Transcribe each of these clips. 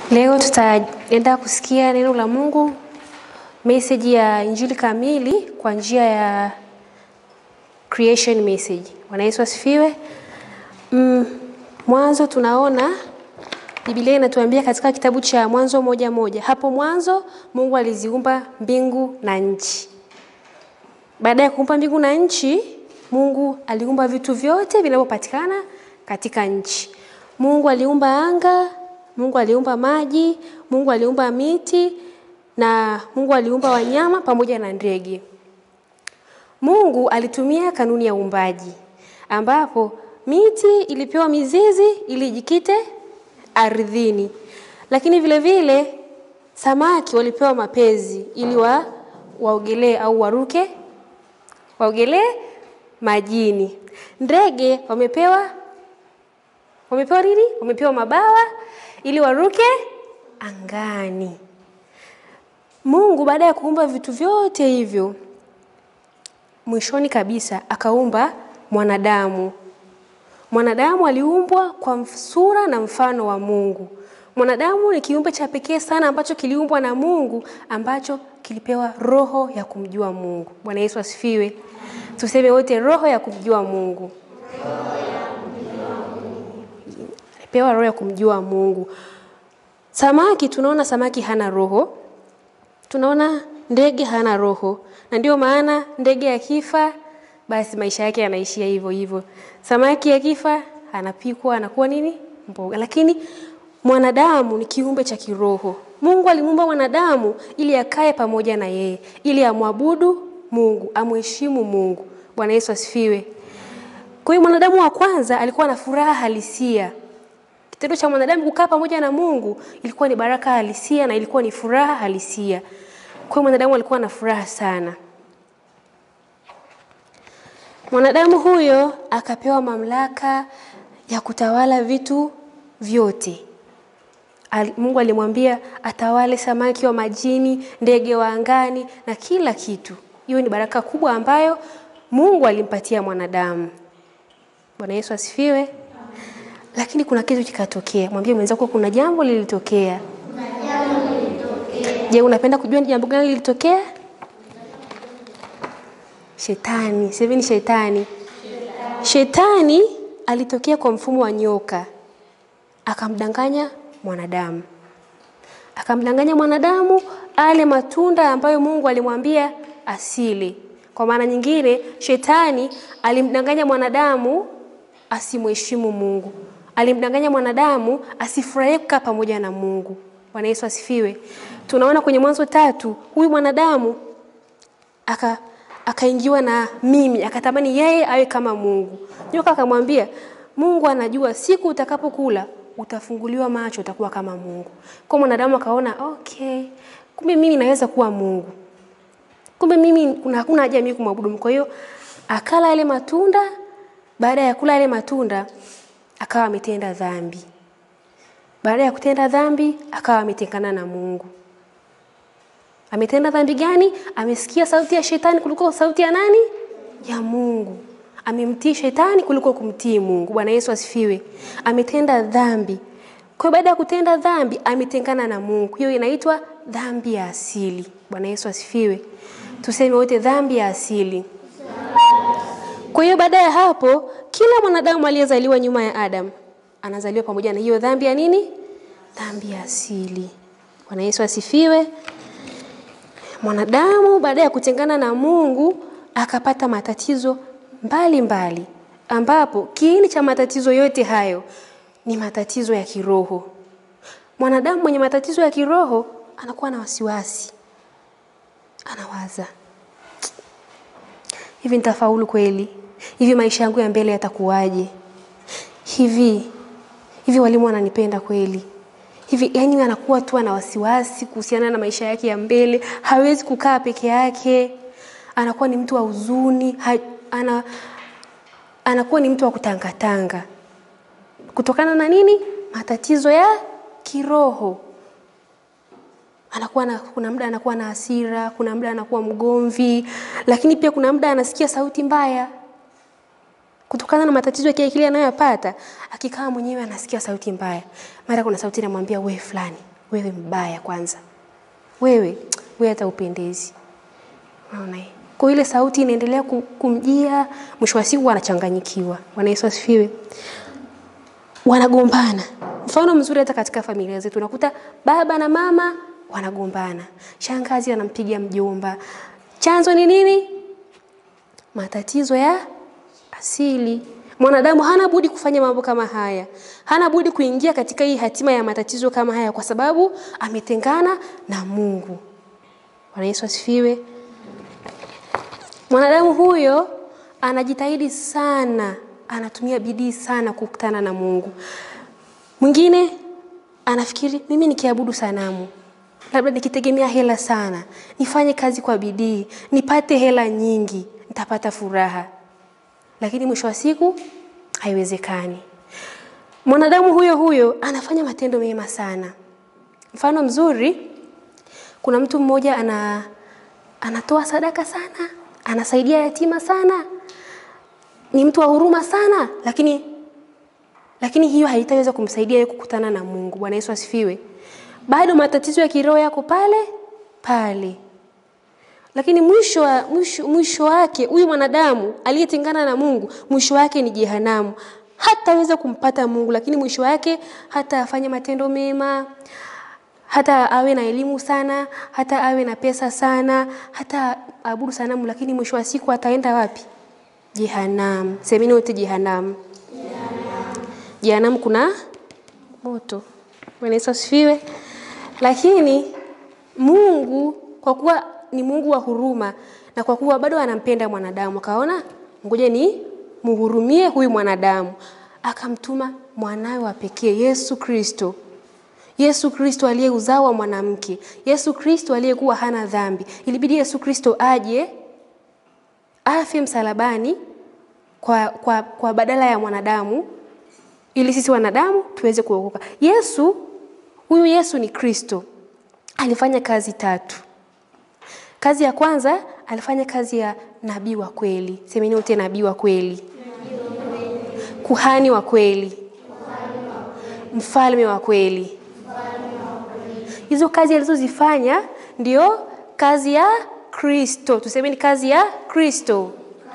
Leo tutaenda kusikia neno la Mungu, message ya Injili kamili kwa njia ya creation message. Bwana Yesu asifiwe. Mm, mwanzo tunaona Biblia inatuambia katika kitabu cha Mwanzo moja moja, hapo mwanzo Mungu aliziumba mbingu na nchi. Baada ya kuumba mbingu na nchi, Mungu aliumba vitu vyote vinavyopatikana katika nchi. Mungu aliumba anga, Mungu aliumba maji, Mungu aliumba miti na Mungu aliumba wanyama pamoja na ndege. Mungu alitumia kanuni ya uumbaji ambapo miti ilipewa mizizi ili ijikite ardhini, lakini vile vile samaki walipewa mapezi ili wa waogelee au waruke waogelee majini. Ndege wamepewa wamepewa nini? Wamepewa mabawa ili waruke angani. Mungu baada ya kuumba vitu vyote hivyo, mwishoni kabisa akaumba mwanadamu. Mwanadamu aliumbwa kwa sura na mfano wa Mungu. Mwanadamu ni kiumbe cha pekee sana ambacho kiliumbwa na Mungu ambacho kilipewa roho ya kumjua Mungu. Bwana Yesu asifiwe. Tuseme wote roho ya kumjua Mungu. Alipewa roho ya kumjua Mungu. Samaki tunaona samaki hana roho. Tunaona ndege hana roho. Na ndio maana ndege akifa basi maisha yake yanaishia hivyo hivyo. Samaki akifa anapikwa anakuwa nini? Mboga. Lakini mwanadamu ni kiumbe cha kiroho. Mungu alimuumba mwanadamu ili akae pamoja na yeye, ili amwabudu Mungu, amheshimu Mungu. Bwana Yesu asifiwe. Kwa hiyo mwanadamu wa kwanza alikuwa na furaha halisia. Kitendo cha mwanadamu kukaa pamoja na Mungu ilikuwa ni baraka halisia na ilikuwa ni furaha halisia. Kwa hiyo mwanadamu alikuwa na furaha sana. Mwanadamu huyo akapewa mamlaka ya kutawala vitu vyote. Al, Mungu alimwambia atawale samaki wa majini, ndege wa angani na kila kitu. Hiyo ni baraka kubwa ambayo Mungu alimpatia mwanadamu. Bwana Yesu asifiwe. Lakini kuna kitu kikatokea. Mwambie mwenzako kuna jambo lilitokea. Je, unapenda kujua ni jambo gani lilitokea? Shetani, sasa ni shetani. Shetani alitokea kwa mfumo wa nyoka. Akamdanganya mwanadamu. Akamdanganya mwanadamu ale matunda ambayo Mungu alimwambia asile. Kwa maana nyingine, shetani alimdanganya mwanadamu asimheshimu Mungu. Alimdanganya mwanadamu asifurahie kukaa pamoja na Mungu. Bwana Yesu asifiwe. Tunaona kwenye Mwanzo tatu, huyu mwanadamu aka akaingiwa na mimi, akatamani yeye awe kama Mungu. Nyoka akamwambia, Mungu anajua siku utakapokula utafunguliwa macho, utakuwa kama Mungu. Kwa mwanadamu akaona, okay, kumbe mimi naweza kuwa Mungu. Kumbe mimi kuna hakuna haja mimi kumwabudu. Kwa hiyo akala yale matunda, baada ya kula yale matunda akawa ametenda dhambi. Baada ya kutenda dhambi akawa ametengana na Mungu. Ametenda dhambi gani? Amesikia sauti ya shetani kuliko sauti ya nani? Ya Mungu. Amemtii shetani kuliko kumtii Mungu. Bwana Yesu asifiwe. Ametenda dhambi. Kwa hiyo baada ya kutenda dhambi ametengana na Mungu. Hiyo inaitwa dhambi ya asili. Bwana Yesu asifiwe. Tuseme wote dhambi ya asili. Kwa hiyo baada ya hapo kila mwanadamu aliyezaliwa nyuma ya Adam anazaliwa pamoja na hiyo dhambi ya nini? Dhambi ya asili. Bwana Yesu asifiwe. Mwanadamu baada ya kutengana na Mungu akapata matatizo mbalimbali mbali, ambapo kiini cha matatizo yote hayo ni matatizo ya kiroho. Mwanadamu mwenye matatizo ya kiroho anakuwa na wasiwasi, anawaza hivi, nitafaulu kweli? Hivi maisha yangu ya mbele yatakuwaje? Hivi hivi walimu wananipenda kweli? hivi yani anakuwa tu ana wasiwasi kuhusiana na maisha yake ya mbele, hawezi kukaa peke yake, anakuwa ni mtu wa huzuni, ha, ana, anakuwa ni mtu wa kutangatanga kutokana na nini? Matatizo ya kiroho. Anakuwa na, kuna muda anakuwa na hasira, kuna muda anakuwa mgomvi, lakini pia kuna muda anasikia sauti mbaya kutokana na matatizo yake kile anayoyapata, akikaa mwenyewe anasikia sauti mbaya. Mara kuna sauti inamwambia we fulani, wewe mbaya kwanza, wewe wewe hata upendezi. Unaona eh? Kwa ile sauti inaendelea ku- kumjia, mwisho wa siku anachanganyikiwa. Bwana Yesu asifiwe. Wanagombana. Mfano mzuri hata katika familia zetu unakuta baba na mama wanagombana, shangazi anampiga mjomba. Chanzo ni nini? Matatizo ya asili. Mwanadamu hana budi kufanya mambo kama haya, hana budi kuingia katika hii hatima ya matatizo kama haya, kwa sababu ametengana na Mungu. Bwana Yesu asifiwe. Mwanadamu huyo anajitahidi sana, anatumia bidii sana kukutana na Mungu. Mwingine anafikiri mimi nikiabudu sanamu, labda nikitegemea hela sana, nifanye kazi kwa bidii, nipate hela nyingi, nitapata furaha. Lakini mwisho wa siku haiwezekani. Mwanadamu huyo huyo anafanya matendo mema sana. Mfano mzuri, kuna mtu mmoja ana anatoa sadaka sana, anasaidia yatima sana, ni mtu wa huruma sana, lakini lakini hiyo haitaweza kumsaidia yeye kukutana na Mungu. Bwana Yesu asifiwe. Bado matatizo ya kiroho yako pale pale, lakini mwisho wa, mwisho, mwisho wake huyu mwanadamu aliyetengana na Mungu, mwisho wake ni jehanamu. Hataweza kumpata Mungu, lakini mwisho wake hata afanye matendo mema, hata awe na elimu sana, hata awe na pesa sana, hata abudu sanamu, lakini mwisho wa siku ataenda wapi? Jehanamu. Semeni wote jehanamu. Jehanamu kuna moto. Bwana Yesu asifiwe. Lakini Mungu kwa kuwa ni Mungu wa huruma na kwa kuwa bado anampenda mwanadamu, akaona ngoja ni muhurumie huyu mwanadamu, akamtuma mwanawe wa pekee Yesu Kristo. Yesu Kristo aliyeuzao wa mwanamke, Yesu Kristo aliyekuwa hana dhambi. Ilibidi Yesu Kristo aje afe msalabani kwa, kwa, kwa badala ya mwanadamu ili sisi wanadamu tuweze kuokoka. Yesu huyu Yesu ni Kristo, alifanya kazi tatu. Kazi ya kwanza alifanya kazi ya nabii wa kweli. Semeni wote nabii wa kweli, kuhani wa kweli, mfalme wa kweli. Hizo kazi alizozifanya ndio kazi ya Kristo. Tusemeni kazi ya Kristo.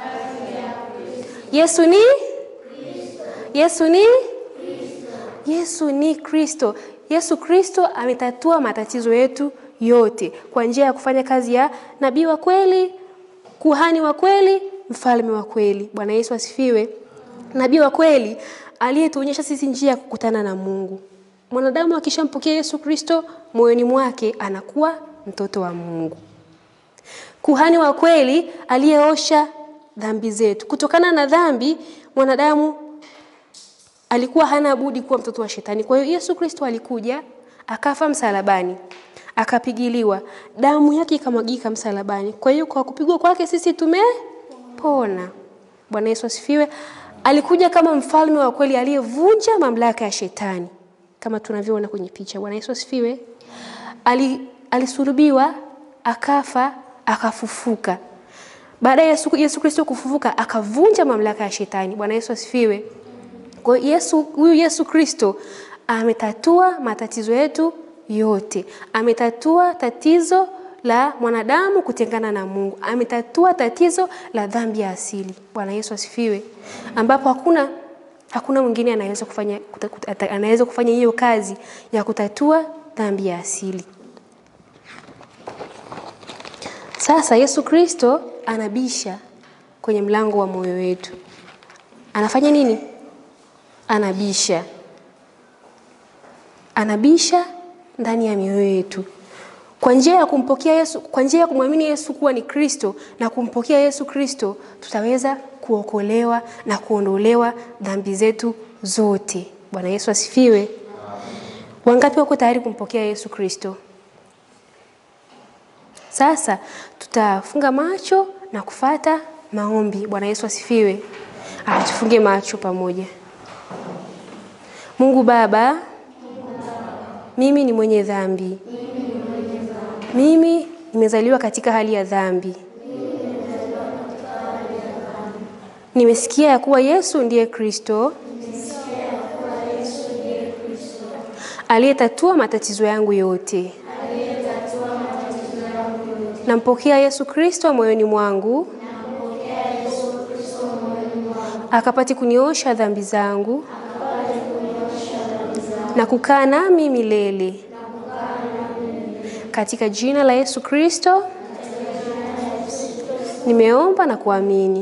Yesu ni Yesu ni Yesu ni Kristo. Yesu Kristo ametatua matatizo yetu yote kwa njia ya kufanya kazi ya nabii wa kweli, kuhani wa kweli, mfalme wa kweli. Bwana Yesu asifiwe. Nabii wa kweli aliyetuonyesha sisi njia ya kukutana na Mungu. Mwanadamu akishampokea Yesu Kristo moyoni mwake anakuwa mtoto wa Mungu. Kuhani wa kweli aliyeosha dhambi zetu. Kutokana na dhambi mwanadamu alikuwa hana budi kuwa mtoto wa shetani. Kwa hiyo Yesu Kristo alikuja akafa msalabani, akapigiliwa, damu yake ikamwagika msalabani. Kwa hiyo kwa kupigwa kwake sisi tumepona. Bwana Yesu asifiwe. Alikuja kama mfalme wa kweli aliyevunja mamlaka ya shetani kama tunavyoona kwenye picha. Bwana Yesu asifiwe. Ali, alisulubiwa, akafa, akafufuka. Baada ya Yesu, Yesu Kristo kufufuka akavunja mamlaka ya shetani. Bwana Yesu asifiwe. Kwa hiyo Yesu, huyu Yesu Kristo ametatua matatizo yetu yote. Ametatua tatizo la mwanadamu kutengana na Mungu. Ametatua tatizo la dhambi ya asili. Bwana Yesu asifiwe. Ambapo hakuna hakuna mwingine anaweza kufanya anaweza kufanya hiyo kazi ya kutatua dhambi ya asili. Sasa Yesu Kristo anabisha kwenye mlango wa moyo wetu. Anafanya nini? Anabisha. Anabisha ndani ya mioyo yetu. Kwa njia ya kumpokea Yesu, kwa njia ya kumwamini Yesu kuwa ni Kristo na kumpokea Yesu Kristo, tutaweza kuokolewa na kuondolewa dhambi zetu zote. Bwana Yesu asifiwe. Wangapi wako tayari kumpokea Yesu Kristo? Sasa tutafunga macho na kufata maombi. Bwana Yesu asifiwe. Ah, tufunge macho pamoja. Mungu Baba, mimi ni mwenye dhambi. Mimi nimezaliwa katika hali ya dhambi. Nimesikia ya kuwa Yesu ndiye Kristo aliyetatua matatizo yangu yote. Nampokea Yesu Kristo moyoni mwangu akapate kuniosha dhambi zangu na kukaa nami milele katika jina la Yesu Kristo nimeomba na kuamini.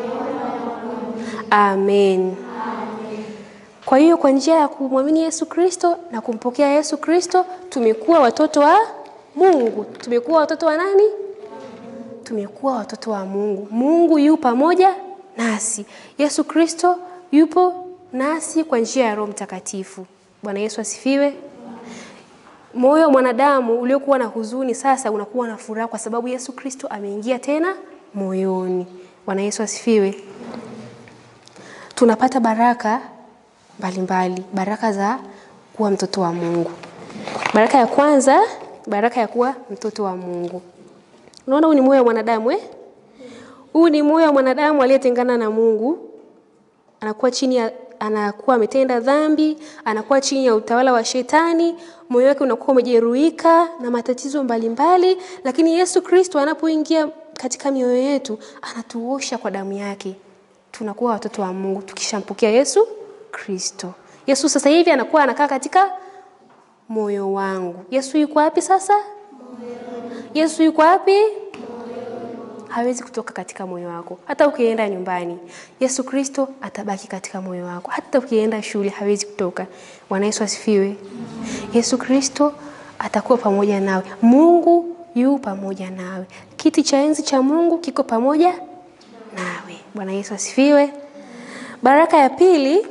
Amen. Kwa hiyo kwa njia ya kumwamini Yesu Kristo na kumpokea Yesu Kristo tumekuwa watoto wa Mungu. Tumekuwa watoto wa nani? Tumekuwa watoto wa Mungu. Mungu yu pamoja nasi. Yesu Kristo yupo nasi kwa njia ya Roho Mtakatifu. Bwana Yesu asifiwe. Moyo wa mwanadamu uliokuwa na huzuni sasa unakuwa na furaha kwa sababu Yesu Kristo ameingia tena moyoni. Bwana Yesu asifiwe. Tunapata baraka mbalimbali mbali, baraka za kuwa mtoto wa Mungu. Baraka ya kwanza, baraka ya kuwa mtoto wa Mungu. Unaona, huu ni moyo wa mwanadamu eh? Huu ni moyo wa mwanadamu aliyetengana na Mungu, anakuwa chini ya anakuwa ametenda dhambi, anakuwa chini ya utawala wa Shetani, moyo wake unakuwa umejeruhika na matatizo mbalimbali mbali, lakini Yesu Kristo anapoingia katika mioyo yetu anatuosha kwa damu yake, tunakuwa watoto wa Mungu tukishampokea Yesu Kristo. Yesu sasa hivi anakuwa anakaa katika moyo wangu. Yesu yuko wapi sasa? Yesu yuko wapi? hawezi kutoka katika moyo wako. Hata ukienda nyumbani, Yesu Kristo atabaki katika moyo wako. Hata ukienda shule, hawezi kutoka. Bwana Yesu asifiwe. Yesu Kristo atakuwa pamoja nawe. Mungu yu pamoja nawe. Kiti cha enzi cha Mungu kiko pamoja nawe. Bwana Yesu asifiwe. Baraka ya pili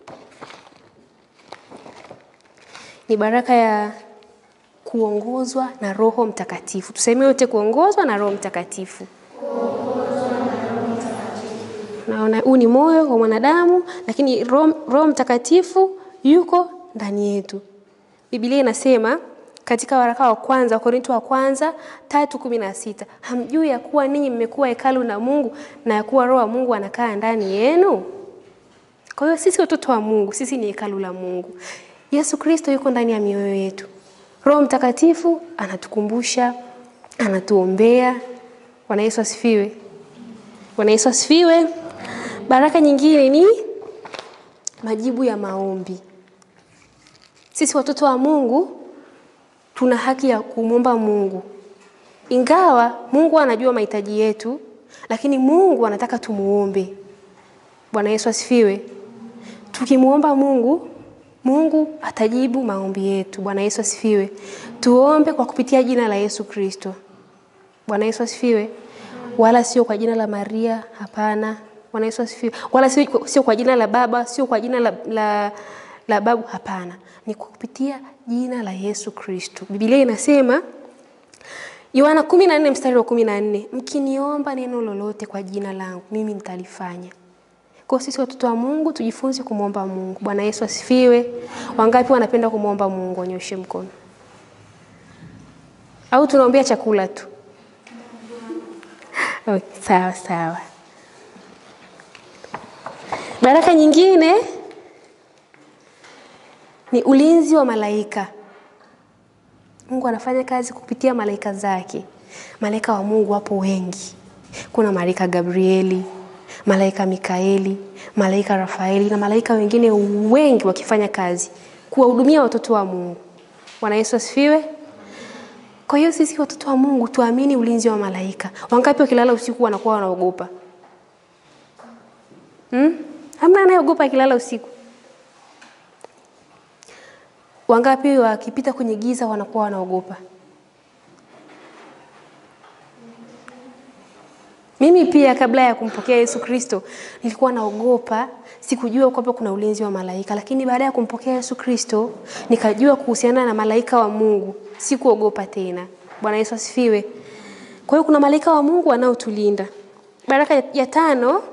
ni baraka ya kuongozwa na Roho Mtakatifu. Tuseme yote, kuongozwa na Roho Mtakatifu. Naona huu ni moyo wa mwanadamu, lakini Roho Mtakatifu yuko ndani yetu. Biblia inasema katika waraka wa kwanza Wakorintho wa kwanza tatu kumi na sita hamjui ya kuwa ninyi mmekuwa hekalu na Mungu na ya kuwa Roho wa Mungu anakaa ndani yenu? Kwa hiyo sisi watoto wa Mungu, sisi ni hekalu la Mungu. Yesu Kristo yuko ndani ya mioyo yetu. Roho Mtakatifu anatukumbusha, anatuombea. Bwana Yesu asifiwe. Bwana Yesu asifiwe. Baraka nyingine ni majibu ya maombi. Sisi watoto wa Mungu tuna haki ya kumwomba Mungu, ingawa Mungu anajua mahitaji yetu, lakini Mungu anataka tumuombe. Bwana Yesu asifiwe. Tukimwomba Mungu Mungu atajibu maombi yetu. Bwana Yesu asifiwe. Tuombe kwa kupitia jina la Yesu Kristo. Bwana Yesu asifiwe. Wala sio kwa jina la Maria, hapana. Bwana Yesu asifiwe. Wala sio, sio kwa jina la baba, sio kwa jina la, la, la babu, hapana. Ni kwa kupitia jina la Yesu Kristo. Biblia inasema Yohana 14 mstari wa 14, mkiniomba neno lolote kwa jina langu, mimi nitalifanya. Kwa sisi watoto wa Mungu tujifunze kumwomba Mungu. Bwana Yesu asifiwe. Wangapi wanapenda kumwomba Mungu? Wanyoshe mkono. Au tunaombea chakula tu? Okay, sawa sawa. Baraka nyingine ni ulinzi wa malaika. Mungu anafanya kazi kupitia malaika zake. Malaika wa Mungu wapo wengi. Kuna malaika Gabrieli, malaika Mikaeli, malaika Rafaeli na malaika wengine wengi wakifanya kazi kuwahudumia watoto wa Mungu. Bwana Yesu asifiwe. Kwa hiyo sisi watoto wa Mungu tuamini ulinzi wa malaika. Wangapi wakilala usiku wanakuwa wanaogopa? Hmm? Hamna anayeogopa akilala usiku. Wangapi wakipita kwenye giza wanakuwa wanaogopa? Mimi pia kabla ya kumpokea Yesu Kristo nilikuwa naogopa, sikujua kwamba kuna ulinzi wa malaika, lakini baada ya kumpokea Yesu Kristo nikajua kuhusiana na malaika wa Mungu, sikuogopa tena. Bwana Yesu asifiwe. Kwa hiyo kuna malaika wa Mungu wanaotulinda. Baraka ya tano,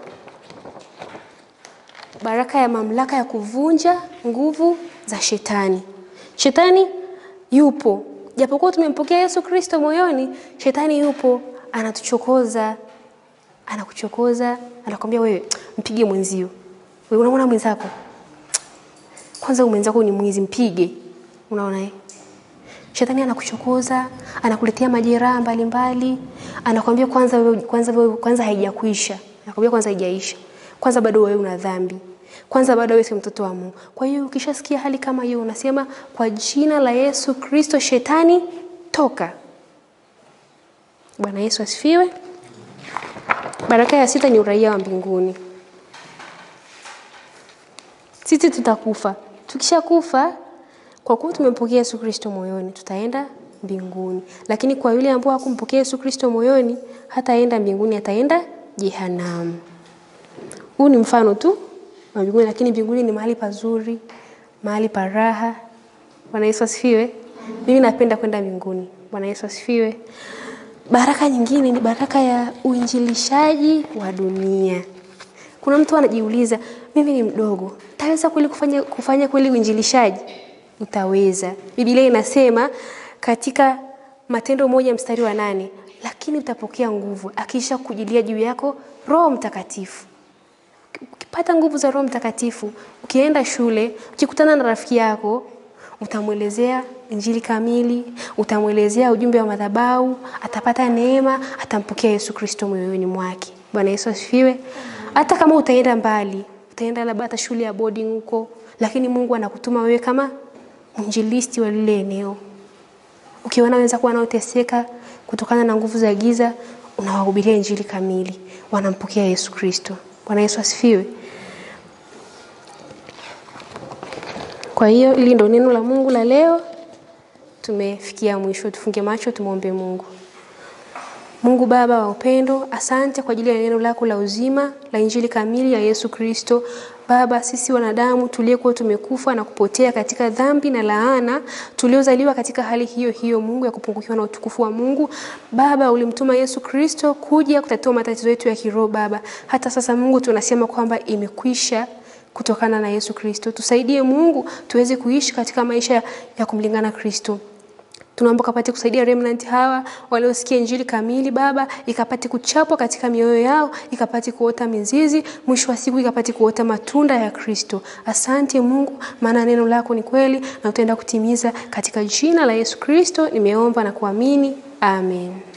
baraka ya mamlaka ya kuvunja nguvu za shetani. Shetani yupo, japokuwa tumempokea Yesu Kristo moyoni, shetani yupo, anatuchokoza anakuchokoza, anakwambia wewe, mpige mwenzio. Wewe unamwona mwenzako, kwanza mwenzako ni mwizi, mpige. Unaona eh? Shetani anakuchokoza, anakuletea majeraha mbalimbali, anakwambia kwanza wewe kwanza wewe kwanza haijakuisha. Anakwambia kwanza haijaisha. Kwanza bado wewe una dhambi. Kwanza bado wewe si mtoto wa Mungu. Kwa hiyo ukishasikia hali kama hiyo unasema kwa jina la Yesu Kristo shetani toka. Bwana Yesu asifiwe. Baraka ya sita ni uraia wa mbinguni. Sisi tutakufa. Tukishakufa kwa kuwa tumempokea Yesu Kristo moyoni, tutaenda mbinguni. Lakini kwa yule ambaye hakumpokea Yesu Kristo moyoni, hataenda mbinguni, ataenda jehanamu. Huu ni mfano tu wa mbinguni, lakini mbinguni ni mahali pazuri, mahali pa raha. Bwana Yesu asifiwe. Mimi napenda kwenda mbinguni. Bwana Yesu asifiwe. Baraka nyingine ni baraka ya uinjilishaji wa dunia. Kuna mtu anajiuliza, mimi ni mdogo, taweza kweli kufanya, kufanya kweli uinjilishaji? Utaweza. Biblia inasema katika Matendo moja mstari wa nane, lakini utapokea nguvu akisha kujilia juu yako Roho Mtakatifu. Ukipata nguvu za Roho Mtakatifu, ukienda shule, ukikutana na rafiki yako, utamwelezea injili kamili, utamwelezea ujumbe wa madhabahu, atapata neema, atampokea Yesu Kristo moyoni mwake. Bwana Yesu asifiwe. Hata kama utaenda mbali, utaenda labda hata shule ya boarding huko, lakini Mungu anakutuma wewe kama mwinjilisti wa lile eneo. Ukiona wenza kuwa wanaoteseka kutokana na nguvu za giza, unawahubiria injili kamili, wanampokea Yesu Kristo. Bwana Yesu asifiwe. Kwa hiyo hili ndio neno la Mungu la leo. Tumefikia mwisho, tufunge macho, tumwombe Mungu. Mungu Baba wa upendo, asante kwa ajili ya neno lako la uzima la injili kamili ya Yesu Kristo. Baba, sisi wanadamu tuliyekuwa tumekufa na kupotea katika dhambi na laana, tuliozaliwa katika hali hiyo hiyo, Mungu, ya kupungukiwa na utukufu wa Mungu. Baba, ulimtuma Yesu Kristo kuja kutatua matatizo yetu ya kiroho. Baba, hata sasa Mungu, tunasema kwamba imekwisha kutokana na Yesu Kristo. Tusaidie Mungu tuweze kuishi katika maisha ya kumlingana Kristo. Tunaomba kapate kusaidia remnant hawa waliosikia injili kamili Baba, ikapate kuchapwa katika mioyo yao, ikapate kuota mizizi, mwisho wa siku ikapate kuota matunda ya Kristo. Asante Mungu, maana neno lako ni kweli na utaenda kutimiza. Katika jina la Yesu Kristo nimeomba na kuamini, amen.